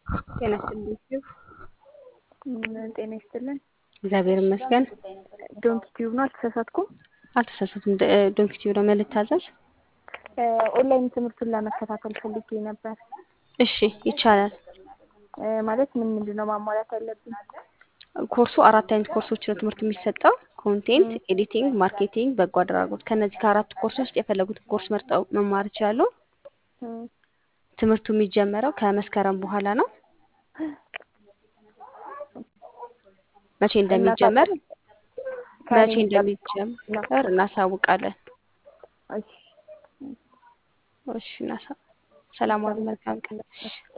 ጤና ይስጥልኝ። ጤና ይስጥልን። እግዚአብሔር ይመስገን። ዶንኪ ቲዩብ ነው፣ አልተሳሳትኩም? አልተሳሳትም። ዶንኪ ቲዩብ ነው መልታዘዝ? ኦንላይን ትምህርቱን ለመከታተል ፈልጌ ነበር። እሺ ይቻላል። ማለት ምን ምንድን ነው ማሟላት ያለብኝ? ኮርሱ አራት አይነት ኮርሶች ነው ትምህርት የሚሰጠው ኮንቴንት፣ ኤዲቲንግ፣ ማርኬቲንግ፣ በጎ አድራጎት። ከነዚህ ከአራት ኮርስ ውስጥ የፈለጉትን ኮርስ መርጠው መማር ይችላሉ። ትምህርቱ የሚጀመረው ከመስከረም በኋላ ነው። መቼ እንደሚጀመር መቼ እንደሚጀመር እናሳውቃለን። እሺ፣ እናሳ ሰላም ዋሉ። መልካም ቀን።